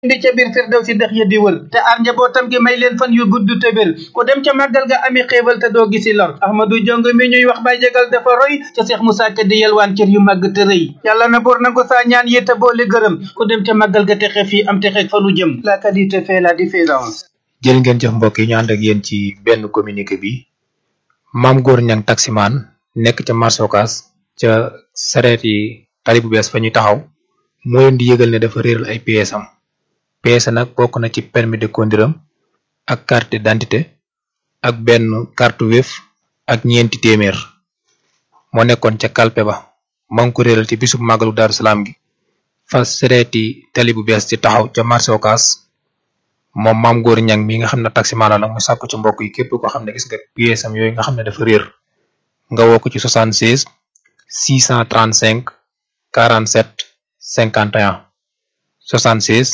indi ca biir firdaw si dex ya di wër te aar njabootam gi may leen fan yu gudd te wér ku dem ca màggal ga ami xéewal te doo gisi lor ahmadu jong mi ñuy wax bay jegal dafa roy ca seex musaa ka di yelwaan cër yu màgg te rëy yàlla na buur nangu saa ñaan yi te boole gërëm ku dem ca màggal ga texe fii am texe fa nu jëm la qualité fait la différence jërë ngeen jëf mbokk yi ñu ànd ak yéen ci benn communiqué bi maam góor ñang taximaan nekk ca marché Ocass ca sareet yi tali bu bees fa ñuy taxaw moo leen di yëgal ne dafa réeral ay pièces am pièces nag bokk na ci permis de conduire am ak carte d'identité ak benn carte Wave ak ñeenti téeméer moo nekkoon ca kalpe ba maa ngi ko réeral ci bisub màggalu Daaru Salaam gi fa sareeti tali bu bees ci taxaw ca marché Ocass moom maam góor ñang mi nga xam ne taximaan la nag mu sàkku ci mbokk yi képp koo xam ne gis nga pièces am yooyu nga xam ne dafa réer nga woo ko ci 76 635 47 51 76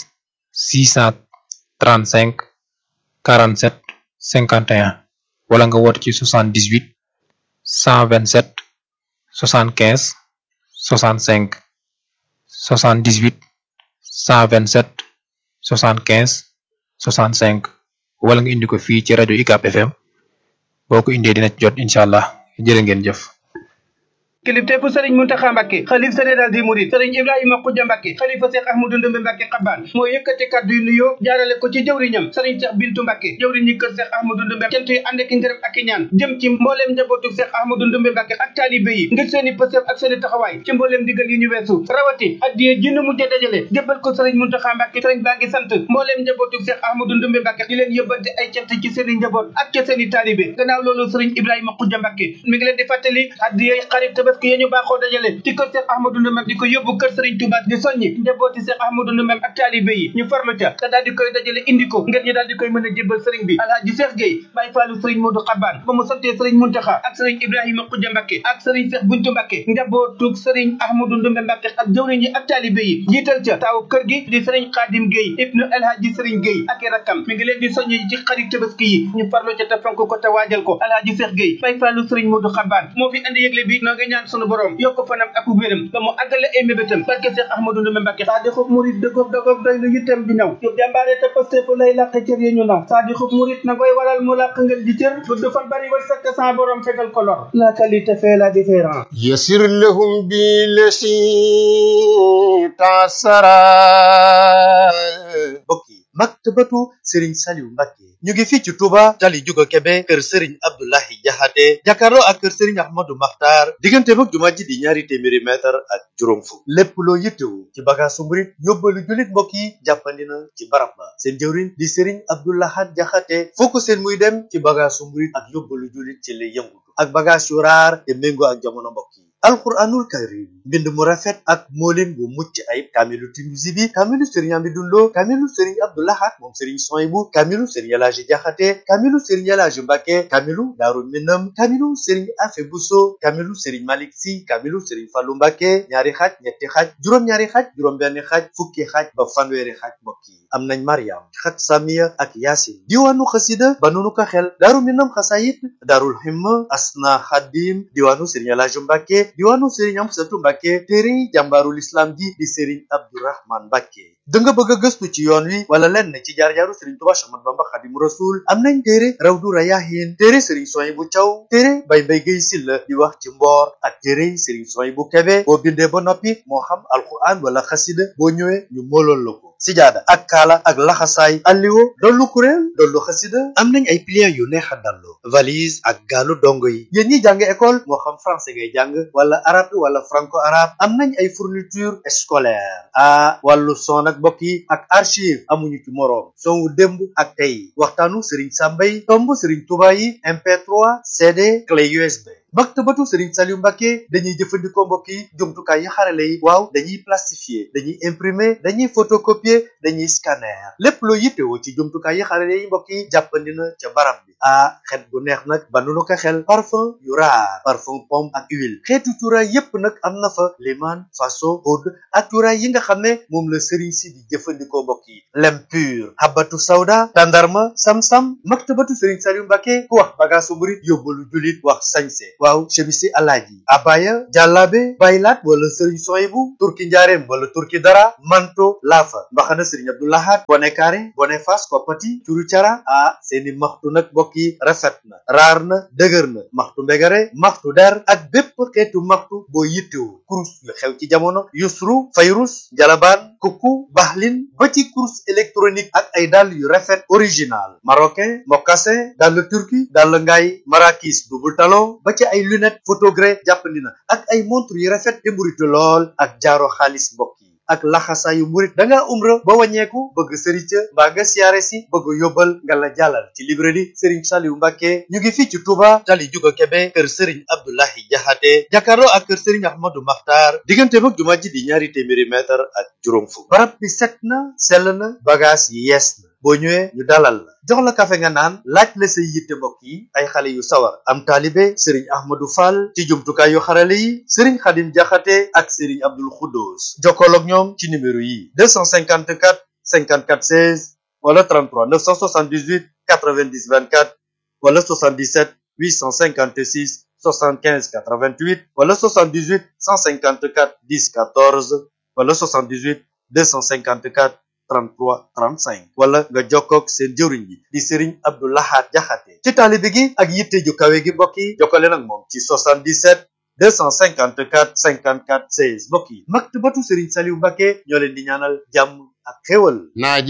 635 47 51 wala nga woote ci 78 127 75 65 78 127 75 65 wala nga indi ko fii ci rajo UCAB FM boo ko indee dina ci jot incha allah jërë ngeen jëf. kilifteefu sëriñ Muntaxa Mbàkke xalif général di murid sëriñ Ibrahima Xuja Mbàkke xalifa Seex Ahmadu Ndumbe Mbàkke xabaan moo yëkkati kàddu yu nuyoo jaarale ko ci jëwriñam sëriñ Seex Bintu Mbàkke jëwriñ ñi kër Seex Ahmadu Ndumbe cant yi ànd ak ngërëm ak i ñaan jëm ci mbooleem njabootu Seex Ahmadu Ndumbe Mbàkke ak taalibe yi ngir seeni pësëf ak seeni taxawaay ci mbooleem digal yi ñu weesu rawati addiye ji nu mujj dajale jébbal ko sëriñ Muntaxa Mbàkke sëriñ baa ngi sant mbooleem njabootu Seex Ahmadu Ndumbe Mbàkke di leen yëbbante ay cant ci seeni njaboot ak ca seeni taalibe gannaaw loolu sëriñ Ibrahima Xuja Mbàkke mi ngi leen di fàttali addiye xarit tabaski yi ñu baaxoo dajale ci kër Cheikh Ahmadou Ndoumbé di ko yóbbu kër Serigne Touba di soññi njabooti Cheikh Ahmadou Ndoumbé ak taalibe yi ñu farlu ca te daal di koy dajale indi ko ngir ñu daal di koy mën a jébbal Serigne bi Alhaji Cheikh Gueye Baye Fallou Serigne Modou Xabaan ba mu santee Serigne Muntaxa ak Serigne Ibrahima Xuja Mbàkke ak Serigne Cheikh Buntu Mbàkke njabootug Serigne Ahmadou Ndoumbé Mbàkke ak jëwriñ yi ak taalibe yi jiital ca taawu kër gi di Serigne Khadim Gueye ibnu Alhaji Serigne Gueye ak i rakkam mi ngi leen di soññi ci xarit tabaski yi ñu farlu ca te fonk ko te waajal ko Alhaji Cheikh Gueye Baye Fallou Serigne Modou Xabaan moo fi andi yëgle bi noo ngi ñaan sunu borom yokk fanam ak wéram ba mu àggale ay mébétam barke Cheikh Ahmadou Ndoumbé Mbàkke saa di xub murit dëggoog dëggoog doy lu yittam di ñëw yu jàmbaare te paste fu lay làq cër yi ñu naw saa di xub murit na koy waral mu làq ngeen di cër gudd fan bari war sakk sa borom fegal ko lor la qualité fait la différence يسر لهم بالذي تعسرا mbokk yi maktabatu sëriñ Saliou Mbacke ñu ngi fii ci Touba tali Juga Kebe kër sëriñ Abdoulahi Jaxate jàkkaarloo ak kër sëriñ Ahmadou Makhtar diggante mag jumaa ji di ñaari téeméeri mètre ak juróom fukk lépp loo yittewu ci bagaasu murit yóbbalu jullit mbokk yi jàppandi na ci barab ba seen jëwriñ di sëriñ Abdoulahat Jaxate foo ko seen muy dem ci bagaasu murit ak yóbbalu jullit ci lay yëngutu ak bagaas yu raar te méngoo ak jamono mbokk yi alquranul karim mbind mu rafet ak moolin bu mucc ayib kaamilu Tinusi bi kaamilu sëriñ Amidou Lo kaamilu sëriñ Abdoulahat moom sëriñ Soyibu kaamilu sëriñ Elaaji Jaxate kaamilu sëriñ Elaaji Mbàkke kaamilu Daaru Minam kaamilu sëriñ Afe Buso kaamilu sëriñ Malik Si kaamilu sëriñ Fallu Mbàkke ñaari xaaj ñetti xaaj juróom-ñaari xaaj juróom-benn xaaj fukki xaaj ba fanweeri xaaj mbokk yi am nañ Mariam xat Samiya ak Yaasin diwaanu xasida ba nunu ko xel Daaru Minam xasayit Daarul Himma Asna Xadim diwaanu sëriñ Elaaji Mbàkke diwaanu sëriñ Amsatu Mbàkke téere jàmbaarul islam ji di sëriñ Abdourahman Mbàkke da nga bëgg a gëstu ci yoon wi wala lenn ci jaar-jaaru sëriñ Tuubaa Axmadu Bamba Xaadimu Rasuul am nañ téere Rawdu Rayaahiin téere sëriñ Suwaybu Caw téere Bay Mbay Gay Silla di wax ci mboor ak téere sëriñ Suwaybu Kebe boo bindee ba noppi moo xam alquran wala xasida boo ñëwee ñu moolool la ko sijaada ak kaala ak laxasaay alliwo dollu kuréel dollu xasida am nañ ay pliant yu neex a dallu valise ak gaalu dongo yi yéen ñi jàng école moo xam français ngay jàng wala arabe wala franco arabe am nañ ay fourniture scolaire ah wàllu son ak mbokk yi ak archive amuñu ci moroom son wu démb ak tey waxtaanu Serigne Samba yi tomb Serigne Touba yi MP3 CD clé USB maktabatu Serigne Saliou Mbacke dañuy jëfandikoo mbokk yi jumtukaay yi xarale yi waaw dañuy plastifier dañuy imprimer dañuy photocopier dañuy scanner lépp loo yittewoo ci jumtukaay yi xarale yi mbokk yi jàppandi na ca barab bi ah xet bu neex nag ba nu ko xel parfum yu raar parfum pomme ak huile xeetu cuuraay yépp nag am na fa liman faso oud ak cuuraay yi nga xam ne moom la Serigne si di jëfandikoo mbokk yi lem pur habatu sawda tandarma sam-sam maktabatu Serigne Saliou Mbacke ku wax bagaasu murit yóbbalu julit wax sañse waaw chemisi alaaji abaya jàllaabe baylaat wala sëriñ soyibu turki njaareem wala turki dara manto laafa mbaxana sëriñ abdoulahat bone kaare bone fas koppati curu cara ah seeni maxtu nag mbokk yi rafet na raar na dëgër na maxtu mbegare maxtu der ak bépp xeetu maxtu boo yittewoo kurus yu xew ci jamono yusru fayrus njalabaan kukku baxlin ba ci kurus électronique ak ay dàll yu rafet original marocain mocassin dàll turki dàll ngaay marakis double talon ba ci ay lunette photogré jàppandi na ak ay montre yu rafet te mburitu lool ak jaaro xaalis mbokk yi ak laxasaayu murit da ngaa umra ba wàññeeku bëgg sërica mbaa nga siyaare si bëgg yóbbal nga la jàllal ci librairie Serigne Saliou Mbacke ñu ngi fii ci Touba tali juga Kebe kër Serigne Abdoulahi Jaxate jàkkaarloo ak kër Serigne Ahmadou Makhtar diggante mag jumaa ji di ñaari téeméeri mètre ak juróom fukk barab bi set na sell na bagage yi yees na boo ñëwee ñu dalal la jox la kafe nga naan laaj la say yitte mbokk yi ay xale yu sawar am taalibe Serigne Ahmadou Fall ci jumtukaay yu xarale yi Serigne Khadim Jaxate ak Serigne Abdoul Khoudous jokkool ak ñoom ci numéro yi 254 54 16 wala 33 978 90 24 wala 77 856 75 88 wala 78 154 10 14 wala 78 254 33 35 wala nga jokkoog seen jëwriñ bi di Serigne Abdou Lahad Jaxate ci taalibe gi ak yitte ju kawe gi mbokk yi jokkale nag moom ci 77 254 54 16 mbokk yi maktabatu Serigne Saliou Mbacke ñoo leen di ñaanal jàmm ak xéwal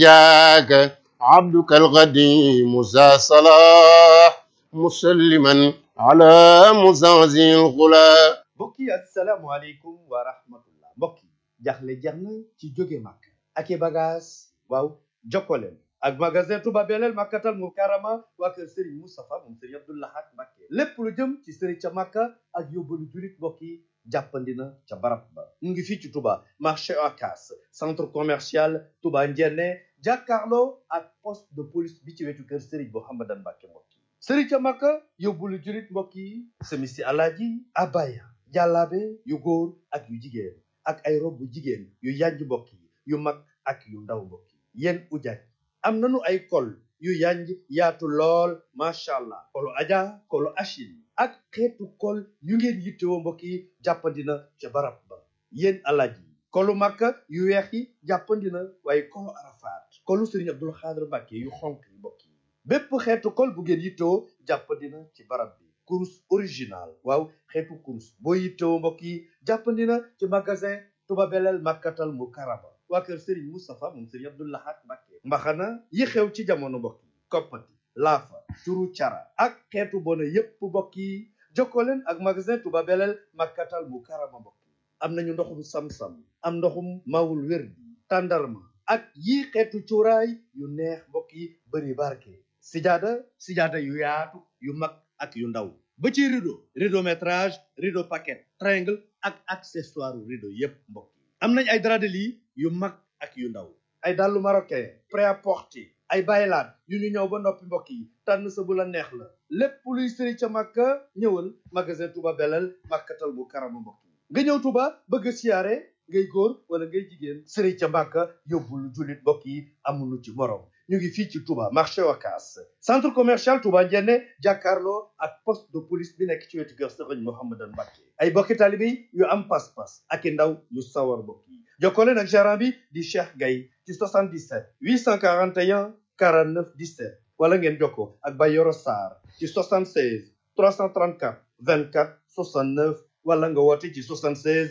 ناجاك عبدك القديم ذا صلاح مسلما على مزعزع الغلا mbokk yi asalaamualeykum wa rahmatullah mbokk yi jaxle jeex na ci jóge màkk ak i bagage waaw jokkoleen ak magasin Touba Belel Makkatal Mukarrama waa kër Serigne Moustapha moom Serigne Abdou Lahad Mbacké lépp lu jëm ci Serigne ca Makka ak yóbbalu julit mbokk yi jàppandi na ca barab ba mu ngi fii ci Touba marché Ocass centre commercial Touba Ndiéné jàkkaarloo ak poste de police bi ci wetu kër Serigne Mouhamadan Mbacké mbokk yi Serigne ca Makka yóbbalu julit mbokk yi semisi alaaji abaya jàllaabe yu góor ak yu jigéen ak ay rob bu jigéen yu yanj mbokk yi yu mag ak yu ndaw mbokk yi yéen ujaaj am nanu ay kol yu yanj yaatu lool macha allah kolu aja kolu achine ak xeetu kol yu ngeen yittewoo mbokk yi jàppandina ca barab ba yéen alaaj yi kolu makka yu weex yi jàppandina waaye kolu arafaat kolu sëriñ abdul xaadir mbàkke yu xonk yi mbokk yi bépp xeetu kol bu ngeen yittewoo jàppandina ci barab bi kurus original waaw xeetu kurus boo yittewoo mbokk yi jàppandina ci magasin Touba Belel Makkatal Mukarrama waa kër Serigne Moustapha moom Serigne Abdou Lahad Mbacké mbaxana yi xew ci jamono mbokk yi koppati laafa turu cara ak xeetu bona yépp mbokk yi jokkoo leen ak magasin Touba Belel Makkatal Mukarrama mbokk yi am nañu ndoxum sam-sam am ndoxum mawul wér bi tàndarma ak yii xeetu cuuraay yu neex mbokk yi bëri barke sijaada sijaada yu yaatu yu mag ak yu ndaw ba ci rideau rideau métrage rideau paquet triangle ak accessoire rideau yépp mbokk yi am nañ ay drap de lit yu mag ak yu ndaw ay dàllu marocain prêt-à-porter ay baylaat yu ñu ñëw ba noppi mbokk yi tànn sa bu la neex la lépp luy sëri ca màkka ñëwal magasin Touba Belel Makkatal Mukarrama mbokk yi nga ñëw Touba bëgg a siyaare ngay góor wala ngay jigéen sëri ca màkka yóbbul jullit mbokk yi amuñu ci morom ñu ngi fii ci Touba marché Ocass centre commercial Touba Ndiéné jàkkaarloo ak poste de police bi nekk ci wetu kër Serigne Mouhamadan Mbacké ay bokki taalibe yu am pas-pas ak i ndaw yu sawar mbokk yi jokkoo leen ak gérant bi di Cheikh Gaye ci 77 841 49 17 wala ngeen jokkoo ak Bayoro Sarr ci 76 334 24 69 wala nga woote ci 76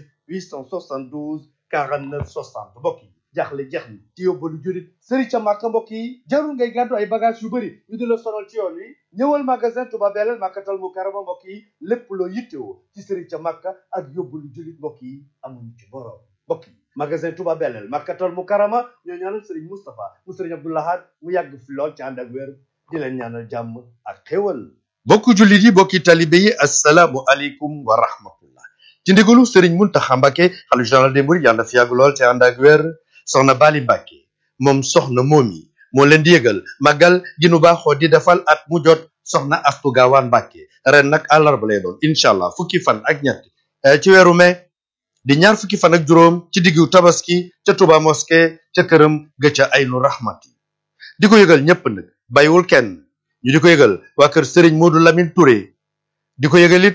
872 49 60 mbokk yi jaaxle jeex ni ci yóbbalu jurit sëri ca màkka mbokk yi jarul ngay gàddu ay bagage yu bëri ñu di la sonal ci yoon wi ñëwal magasin Touba Belel Makkatal Mukarrama mbokk yi lépp loo yittewoo ci sëri ca màkka ak yóbbalu jurit mbokk yi amuñu ci borom mbokk yi magasin Touba Belel Makkatal Mukarrama ñoo ñaanal sëriñ Moustapha mu sëriñ Abdou Lahad mu yàgg fi lool ci ànd ak wér di leen ñaanal jàmm ak xéwal bokku jullit yi bokki talibe yi assalaamu aleykum wa rahmatullah ci ndigalu sëriñ Muntaxa Mbàkke xalifa général des mourides yàlla na fi yàgg lool ci ànd ak wér soxna Bali Mbàkke moom soxna moomi moo leen di yëgal màggal gi nu baaxoo di defal at mu jot soxna Astu Gaawaan Mbàkke ren nag àllarba lay doon incha allah fukki fan ak ñett ci weeru mai di ñaar fukki fan ak juróom ci diggu tabaski ca Touba mosquée ca këram ga ca Aynu Rahmati di ko yëgal ñépp nag bàyyiwul kenn ñu di ko yëgal waa kër Serigne Modou Lamine Touré di ko yëgal it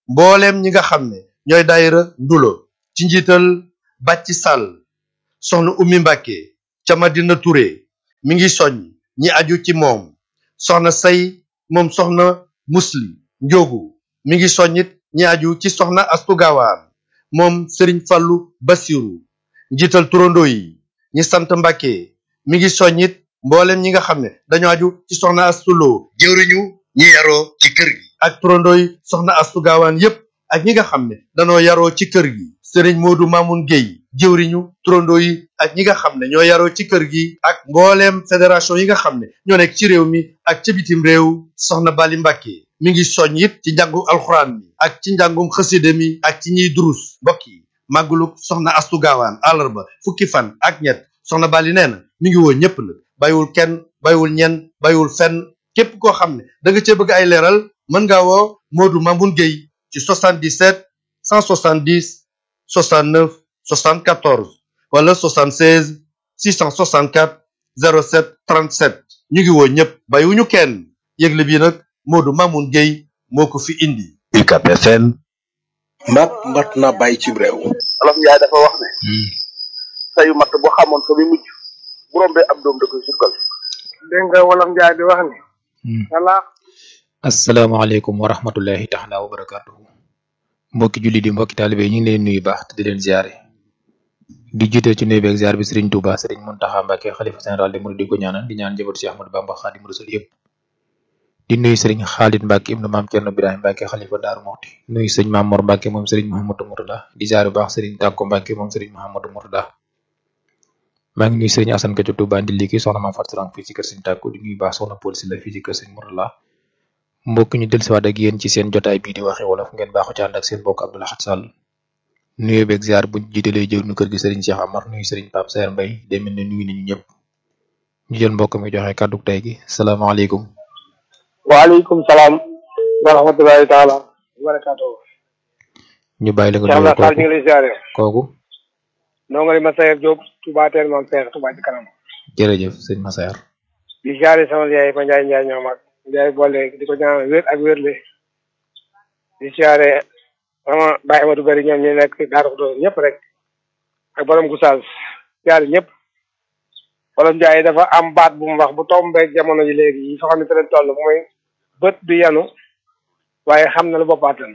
mbooleem ñi nga xam ne ñooy daayira ndulo ci njiital bàcci sàll soxna ummi mbàkke ca madina ture mi ngi soññ ñi aju ci moom soxna say moom soxna musli njóogu mi ngi soññit ñi aju ci soxna astu gaawaan moom sëriñ fallu basiru njiital turandoo yi ñi sant mbàkke mi ngi soññit mboolem ñi nga xam ne dañoo aju ci soxna astuloo jëwriñu ñi yaroo ci kër gi ak turandoo yi soxna astu gaawaan yépp ak ñi nga xam ne danoo yaroo ci kër gi sëriñ moodu maamun géy jëwriñu turandoo yi ak ñi nga xam ne ñoo yaroo ci kër gi ak mbooleem fédération yi nga xam ne ñoo nekk ci réew mi ak ci bitim réew soxna bali mbàkke mi ngi soñ it ci njàngu alxuraan mi ak ci njàngum xaside mi ak ci ñiy durus mbokk yi màggulu soxna astu gaawaan àllarba fukki fan ak ñett soxna bali nee na mi ngi woo ñépp nag bàyyiwul kenn bàyyiwul ñenn bàyyiwul fenn képp koo xam ne da nga cee bëgg ay leeral mën ngaa woo moodu mamun géy ci 77 170 69 74 wala 76 664 07 37 ñu ngi woo ñëpp bàyyiwuñu kenn yëgle bi nag Modou Mamoun Gueye moo ko fi indi. UCAB FM. mat mat na bàyyi ci réew. Wolof Njaay dafa wax ne. sayu mat boo xamoon ko bi mujj bu rombee ab doom da koy sukkal. dégg nga Wolof Njaay di wax ne. salaax asalaamaaleykum wa rahmatullahi taala wa barakatuhu mbokki julli di mbokki taalibe ñu ngi leen nuyu baax te di leen ziare di jiite ci nuyu beeg ziar bi Serigne Touba Serigne Mountakha Mbacké xalifa général de Mouride di ko ñaanal di ñaan njabootu Cheikh Ahmadou Bamba Xaadimu Rasuul yëpp di nuyu Serigne Khalid Mbacké ibnu maam Thierno Birahim Mbacké xalifa Daaru Muxti nuyu sëñ Maam Mor Mbacké moom Serigne Mouhamadou Mourtada di ziare bu baax Serigne Tàkko Mbacké moom Serigne Mouhamadou Mourtada maa ngi nuyu Serigne Assane Ka ci Touba ndi liki soxna Maam Fatou Sarang fii ci kër Serigne Tàkko di nuyu baax soxna Paul Sylla fii ci kër Serigne Mourtada mbokk ñu dellusiwaat ak yéen ci seen jotaay bii di waxe wolof ngeen baaxu ci ànd ak seen mbokk Abdou Lahad Sall nuyu beeg ziar buñ jiitalee jëw nu kër gi Serigne Cheikh Amar nuyu Serigne Pape Saer Mbaye day mel ne nuyu nañu ñëpp ñu jël mbokk mi joxe kàddu tey gi salaamaaleykum. waaleykum salaam wa rahmatulahi taala wa barakaatu. ñu bàyyi la nga Cheikh nuyoo Abdou Fall ñu ngi lay ziare. kooku noo nga di Massaer Diop Touba Teel Mam Seex Touba ci kanam. jërëjëf sëñ Massaer. di ziare sama yaay ma Njaay Njaay ñoom ak Njaay boole di ko ñaanal wér ak wérle. di ziare sama Baye Amadou Bari ñoom ñu nekk Daaru Xudoos ñëpp rek. ak borom Goussaas ziare ñëpp. Wolof Njaay dafa am baat bu mu wax bu tombeeg jamono ji léegi yi soo xam ne te leen toll mooy bët du yanu waaye xam na lu bopp attan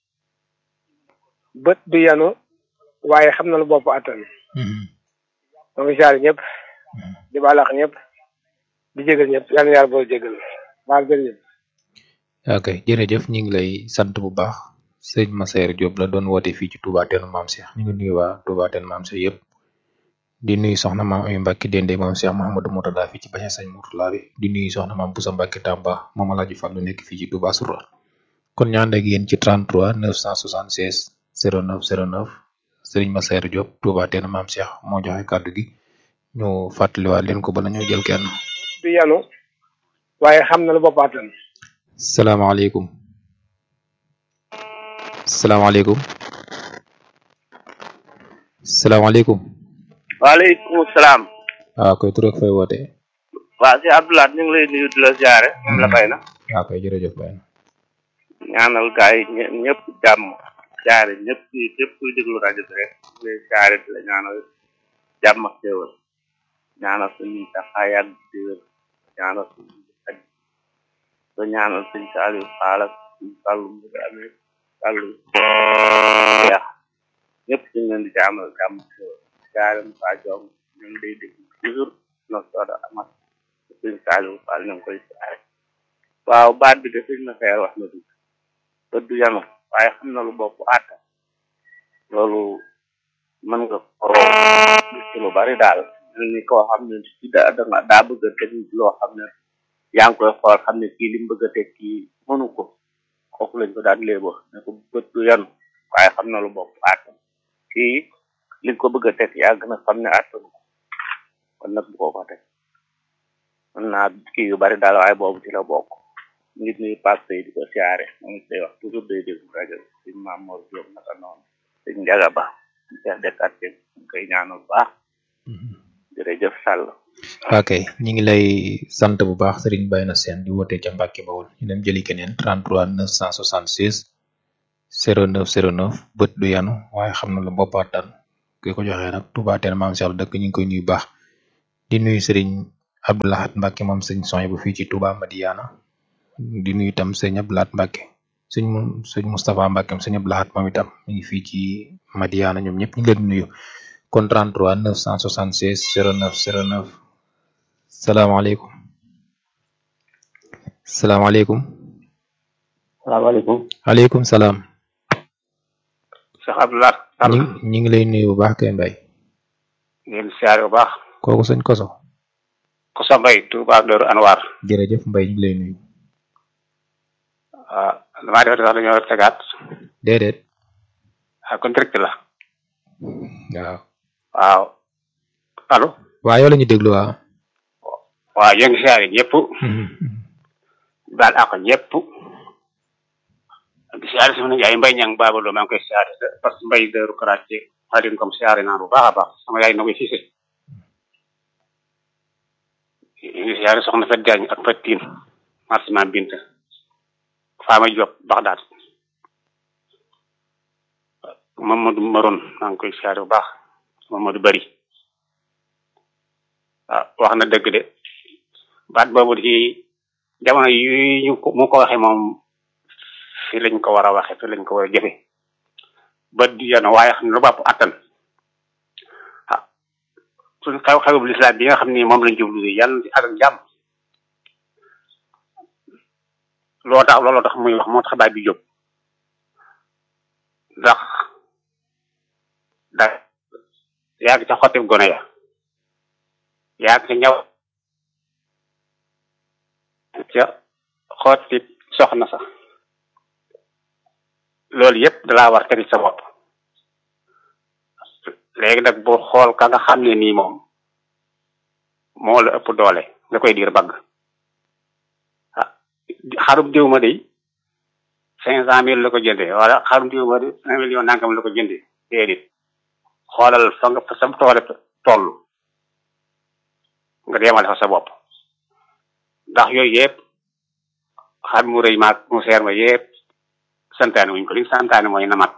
bët du yanu waaye xam na lu bopp attan donc ziare ñëpp di baalax ñëpp di jégal ñëpp yal na yàlla boo jégal baal jërëjëf ok jërëjëf ñu ngi lay sant bu baax sëñ Massaer Diop la doon woote fii ci Touba Teel Maam Cheikh ñu ngi nuyu waa Touba Teel Maam Cheikh yëpp di nuyu soxna maam Ami Mbacke Dende moom Cheikh Mouhamadou Mourtada fii ci Baye Sañ Mourtada bi di nuyu soxna maam Boussa Mbacke Tamba moom Alaaji Fallu nekk fii ci Touba Soura kon ñu ànd ak yéen ci 33 976 09 09 sëriñ Massaer Diop Touba Teel Maam Cheikh moo joxe kàddu gi ñu fàttaliwaat leen ko bala ñoo jël kenn. du yanu waaye xam na lu bopp attan salaamaaleykum salaamaaleykum salaamaaleykum waaleykum salaam. waaw koy tur ak fay woote waa si Abdoulaye ñu ngi lay nuyu di la ziare. moom la bay na. waaw koy jërëjëf bay na ñaanal gars yi ñë- ñëpp jàmm. ziare ñëpp kuy ñëpp kuy déglu rajo bi rek. di la ziare di la ñaanal jàmm ak xéewal. ñaanal suñu taxaay yàgg di wér. ñaanal suñu aj. ba ñaanal suñu Saliou Fall ak suñu Fallou Mbir amee Fallou. jeex ñëpp ñu ngi leen di jaamal jàmm ak xéewal. ziare Moussa Diong ñu ngi lay déglu toujours no sooda amat suñu Saliou Fall ñu ngi koy ziare. waaw baat bi de suñ na xeer wax na dugg bët du yanu waaye xam na lu bopp àtta loolu mën nga ko gis ci lu bari daal mel ni koo xam ne ci da danga daa bëgg a teg loo xam ne yaa ngi koy xool xam ne kii li mu bëgg a teg kii mënu ko kooku lañ ko daan léebo ne ko bët du yanu waaye xam na lu bopp àtta kii li nga ko bëgg a teg yaa gën a xam ne àttanu ko kon nag bu ko ko teg mën naa kii yu bari daal waaye boobu ci la bokk nit ñi passe yi di ko siyaare moom it day wax toujours day déglu rajo bi suñ maam Mor Diop naka noonu suñ Njaga Ba chef de quartier ñu koy ñaanal bu baax jërëjëf Sall ok ñu ngi lay sant bu baax Serigne Bayna Sène di wootee ca Mbàkke Bawol ñu dem jëli keneen 33 976 09 09 bët du yanu waaye xam na la boppaataan ki ko joxee nag Touba Teel maam Cheikh dëkk ñu ngi koy nuyu baax di nuyu sëriñ Abdou Lahad Mbacke moom sëñ Soñ bu fii ci Touba Madiana di nuyu itam sëñ Abdou Lahad Mbacke sëñ mu sëñ Moustapha Mbacke sëñ Abdou Lahad moom itam mi ngi fii ci Madiana ñoom ñëpp ñu ngi leen di nuyu kon 33 976 09 09 salaamaaleykum salaamaaleykum salaamaaleykum aleykum salaam Cheikh Abdoulaye ñi ñi ngi lay nuyu bu baax kay mbay ngeen siyaare bu baax kooku sëñ koso ko sa mbay Touba Dóoru Anwar jërëjëf mbay ñu ngi lay nuyu waaw damaa defati sax dañoo tegaat déedéet ah kon direct la waaw waaw allo waa yow la ñu déglu waaw waaw yéen ngi siyaare ñëpp baal ak ñëpp di siyaare sama yaay mbay ñang babaloo maa ngi koy siyaare parce que mbay Dóoru Karaté xalin comme siyaare naa bu baax a baax sama yaay na koy siise ngi siyaare soxna Fat Jaañ ak Fat Tiin marsiman Binta Faama Diop Baxdaad Mamadou Maron maa ngi koy siyaare bu baax Mamadou Bari waaw wax na dëgg de baat boobu ci jamono yi ñu ko mu ko waxee moom fi lañ ko war a waxe fi lañ ko war a jëfe ba di yoon waaye xam ne lu bàpp attan ah suñ xew xewu lislaam bi nga xam ni moom lañ jublu yàlla ci ak jàmm loo tax looloo tax muy wax moo tax baay bi jóg ndax da yàgg ca xotti gone ya yàgg ca ñaw ca xotti soxna sax loolu yëpp dalaa war tegi sa bopp léegi nag boo xool ka nga xam ne nii moom moo la ëpp doole nga koy diir bagg ah xarum diw ma day cinq cent mille la ko jëndee wala xarum diw ma de un million nangam la ko jëndee déedéet xoolal fa nga fa sam toole toll nga deemale fa sa bopp ndax yooyu yëpp xar mu rëy maag mu seer ma yëpp santaane wuñ ko li santaane mooy namat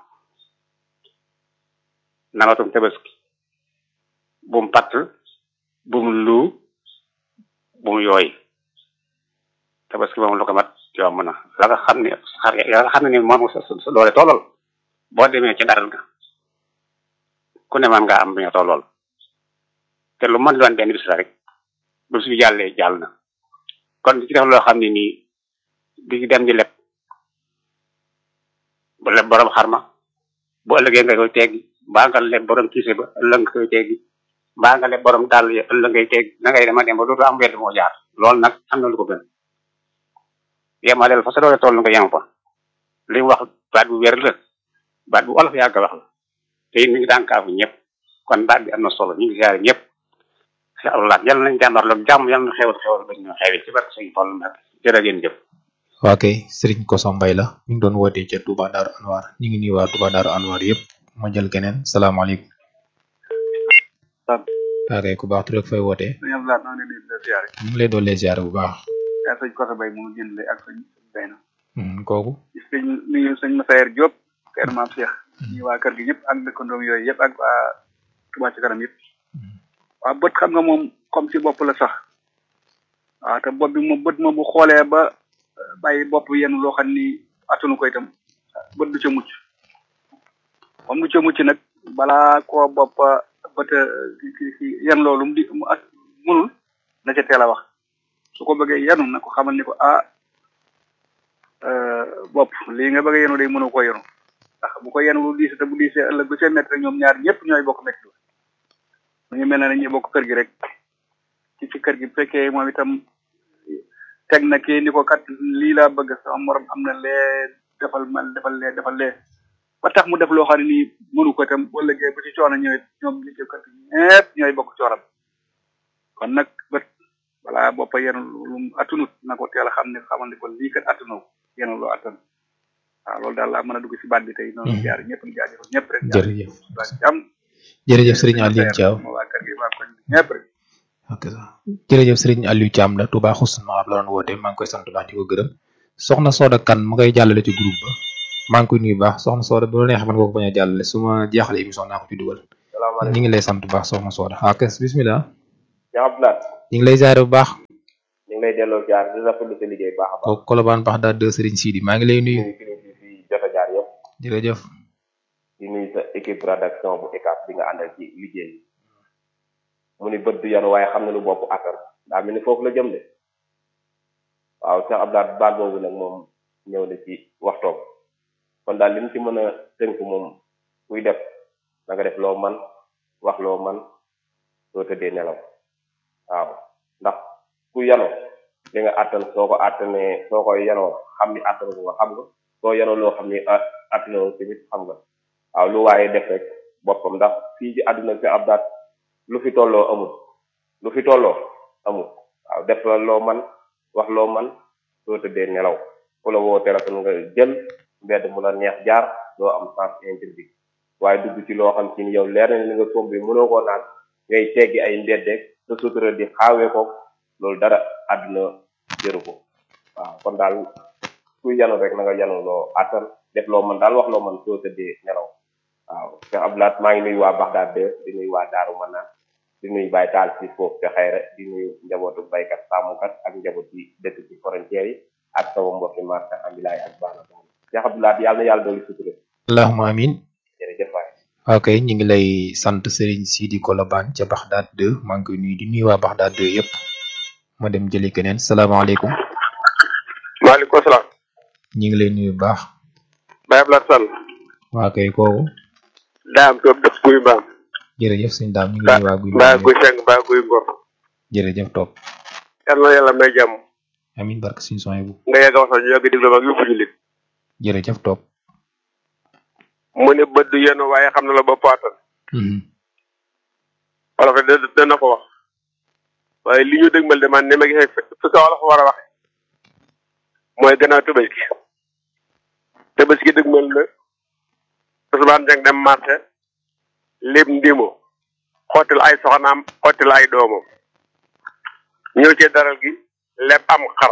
namatum tabaski bum patt bum lu bum yooy tabaski moom lu ko mat yomb na la nga xam ne xar ya nga xam ne ni moom sa sa doole tollal boo demee ci daral ga ku ne man nga am bi nga tollool te lu mën doon benn bis la rek bu su jàllee jàll na kon di ci def loo xam ne nii di dem di leb bu leb borom xarma bu ëllëgee nga koy teggi mbaa nga leb borom kiise ba ëllëg nga koy teggi mbaa nga leb borom dàll ya ëllëg ngay teggi na ngay dema dem ba dootu am wedd moo jaar loolu nag am na lu ko gën yemaleel fa sa doole toll nga yem fa li mu wax baat bu wér la baat bu olof yàgg wax la te it mi ngi daan kaafu ñëpp kon baat bi am na solo ñu ngi siyaare ñëpp si Allah yàlla nañ jàmmarloog jàmm yàlla na xewal xewal ba ñu xewil ci barke sëñ Fall Mbacke jërë ngeen jëf waa kay sëriñ Koso Mbay la ñu ngi doon wootee ca Touba Daaru Anwar ñu ngi nuyu waa Touba Daaru Anwar yëpp ma jël keneen salaamaaleykum waa kay ku baax tur ak fay wootee sëñ Abdoulaye maa ngi leen di siyaare ñu ngi lay doon lee ziare bu baax yaa sëñ Koso Bay mu jënd ak sëñ Bayna Hmm, kooku sëñ nuyu sëñ Masayer Diop kër maam Cheikh ñu waa kër gi ñëpp ak dëkkandoom yooyu yëpp ak waa Touba ci kanam yëpp waaw bët xam nga moom comme ci bopp la sax waaw te bopp bi moom bët moom bu xoolee ba bàyyi bopp yenn loo xam ni attanu ko itam bët du ca mucc comme du ca mucc nag balaa koo bopp bët yenn loolu mu di mu at mënul na ca teel a wax su ko bëggee yenu na ko xamal ni ko ah bopp lii nga bëgg a yenu day mënu ko yenu ndax bu ko yenu lu diise te bu diisee ëllëg bu see métti rek ñoom ñaar ñëpp ñooy bokk métti mu ngi mel ne dañuy bokk kër gi rek ci ci kër gi bu fekkee moom itam teg na kii ni ko kat lii laa bëgg sama morom am na lee defal man defal lee defal lee ba tax mu def loo xam ne nii mënu ko itam bu ëllëgee bu ci coono ñëwee ñoom ñi ci kër gi ñëpp ñooy bokk cooram kon nag bët voilà boppa yenu lu mu attunut na ko teel a xam ne xamal ni ko lii kat attunoo yenu loo attan waaw loolu daal laa mën a dugg si baat bi tey noonu jaar ñëpp di jaajëfal ñëpp rek jërëjëf jàmm jërëjëf sëriñ Aliou Thiaw waa kër gi waa koñ bi ñëpp rek ok jërëjëf sëriñ Aliou Thiam la Touba Xusn Maab la doon woote maa ngi koy sant baax di ko gërëm soxna Soda Kan mu ngay jàllale ci groupe ba maa ngi koy nuyu bu baax soxna Soda bu la neexee mën nga ko bañ a jàllale su ma jeexalee émission naa ko ci dugal ñu ngi lay sant bu baax soxna Soda waaw kës bismillah Cheikh Abdoulaye ñu ngi lay ziare bu baax ñu ngi lay delloo jaar di rafetlu sa liggéey baax a baax kooku Colobane Bax daal de Serigne Sidi maa ngi lay nuyu nuyu kilifa fi jot a jaar yëpp jërëjëf di nuyu sa équipe rédaction bu ECAP bi nga àndal ci liggéey bi mu ni bët du yanu waaye xam na lu bopp attan daa mel ni foofu la jëm de waaw Cheikh Abdoulaye baat boobu nag moom ñëw na ci waxtoom kon daal li ñu ci mën a tënk moom kuy def na nga def loo man wax loo man soo tëddee nelaw waaw ndax ku yano li nga àttan soo ko àttanee soo koy yanoo xam ni àttan ko nga xam nga soo yanoo loo xam ni àttanoo tamit xam nga waaw lu waaye def rek boppam ndax fii ci àdduna si ab daat lu fi tolloo amul lu fi tolloo amul waaw def la loo man wax loo man soo tëddee nelaw ku la woo téléphone nga jël mbedd mu la neex jaar doo am sens interdit waaye dugg ci loo xam ci ni yow leer na li nga somb bi mënoo koo naan ngay teggi ay mbeddeeg sa sutura di xaawee ko loolu dara àdduna jëru ko waaw kon daal kuy yanu rek na nga yanu loo àttan def loo man daal wax loo man soo tëddee nelaw waaw Cheikh Abdoulaye maa ngi nuyu waa Baxdaad de di nuyu waa Daaru Manaan di nuyu Baye Taal ci foofu te xayra di nuyu njabootu baykat sàmmkat ak njaboot yi dëkk ci frontière yi ak sama mbokki marché ambilaay ak baana baana Cheikh Abdoulaye yàlla na yàlla dooli sutura allahumma amin jërëjëf waay ok ñu ngi lay sant Serigne Sidi Colobane ca Baxdaad 2 maa ngi koy nuyu di nuyu waa Baxdaad 2 yëpp ma dem jëli keneen salaamaaleykum maaleykum salaam ñu ngi lay nuyu bu baax Baye Abdoulaye Sall waa kay kooku daam toog def guy mbaam jërëjëf sëñ daam ñu ngi lay waa guy mbaa guy seng mbaa guy ngor jërëjëf topp yal na yàlla may jàmm amin barke suñu son bu nga yàgg a wax sax ñu yàgg diglu mag yëpp jullit jërëjëf topp mu ne bët du yenn waaye xam na la ba paatan wolof de dana ko wax waaye li ñu dëgmal de man ni ma gisee fi ko wolof war a waxe mooy gannaaw tabaski tabaski dëgmal na Ousmane Dieng dem marché lépp ndimo xottil ay soxnaam xottil ay doomam ñëw ci daral gi lépp am xar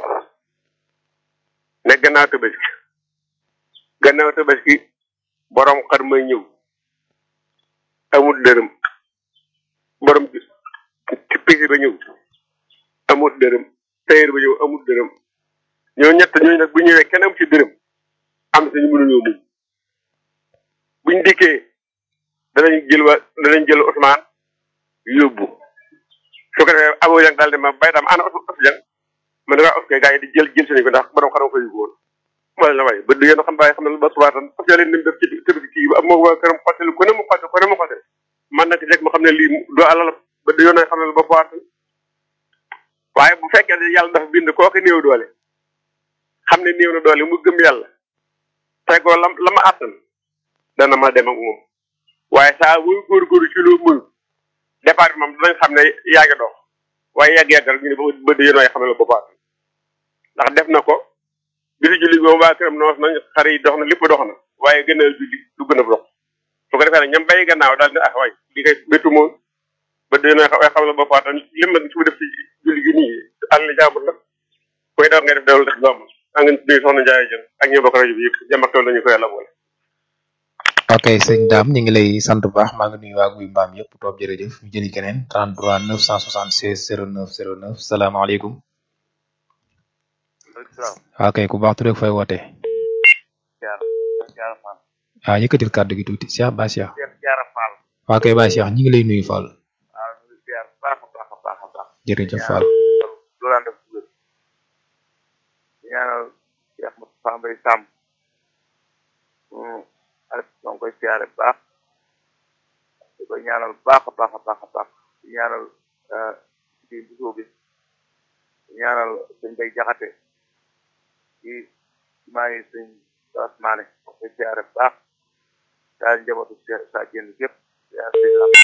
ne gannaaw tabaski gannaaw tabaski borom xar may ñëw amul dërëm borom ci pisi ba ñëw amul dërëm tayër ba ñëw amul dërëm ñoo ñett ñooñu nag bu ñëwee kenn am ci dërëm am sañu mënuñoo muñ buñ dikkee danañ jël wa danañ jël Ousmane yóbbu su ko defee Abou Dieng daal di ma bay daam ana Ousmane Dieng ma ne ko ok gars yi di jël jël seen ko ndax borom xaram ko yóbbu woon ma ne la waaye ba du yéen xam bàyyi xam ne ba subaatan parce que leen nim def ci tëbisi kii ba moo waa këram xottelu ko ne mu xotte ko ne mu xotte man nag jekk ma xam ne lii du alal ba du yoon xam ne ba subaatan waaye bu fekkee ne yàlla dafa bind kooku néew doole xam ne néew na doole mu gëm yàlla tegoo la la ma àttan dana ma dem ak moom waaye saa muy góorgóorlu ci loo mënu départ bi moom dinañ xam ne yaa ngi dox waaye yàgg-yàgg rek ñu ne ba ba du yéen xam ne la ba ndax def na ko bisu julli boobu waa këram noos nañ xar yi dox na lépp dox na waaye gën a julli du gën a dox su ko defee nag ñam bay gannaaw daal ne ah waay li koy béttu moom ba dee na xam la boppam tam lim nag su def ci julli gi nii àll jàmbur la koy daw ngay def dawal def jàmbur a nga nuyu soxna Ndiaye jën ak ñoo bokk rajo bi yëpp jàmm ak tool lañu ko yàlla boole ok sëñ daam ñu ngi lay sant bu baax maa ngi nuyu waa guy mbaam yëpp toog jërëjëf ñu jëli keneen 33 976 09 09 salaamaaleykum waaw kay ku baax tu rek fay woote waaw yëkkatil kàddu gi tuuti Cheikh Ba Cheikh waaw kay Ba Cheikh ñi ngi lay nuyu Fall jërëjëf Fall ñaanal Cheikh Moustapha Mbaye Samb ak ñoo ngi koy siyaare bu baax di ko ñaanal baax a baax a baax a baax di ñaanal ci busoo bi di ñaanal sëñ Bay Jaxate ci maa ngi sëñ Bass Mané ñoo koy siyaare bu baax daal njabootu sa jënd gépp siyaare sëñ Lam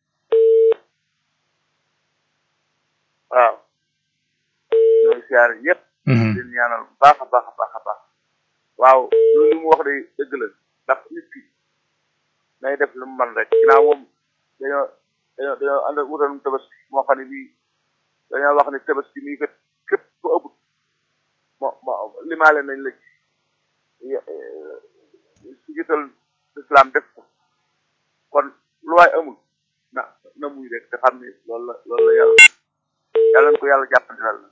waaw ñooy siyaare ñëpp di ñaanal bu baax a baax a baax a baax waaw loolu mu wax de dëgg la ndax nit ki nay def lu mu man rek ginnaaw moom dañoo dañoo dañoo ànd ak wutal tabaski moo xam ne bii dañoo wax ne tabaski mii kat képp ku ëpp mo mo limaale nañ la ci njiital islam def ko kon lu waay amul na na muy rek te xam ni loolu la loolu la yàlla yàlla na ko yàlla jàppandilal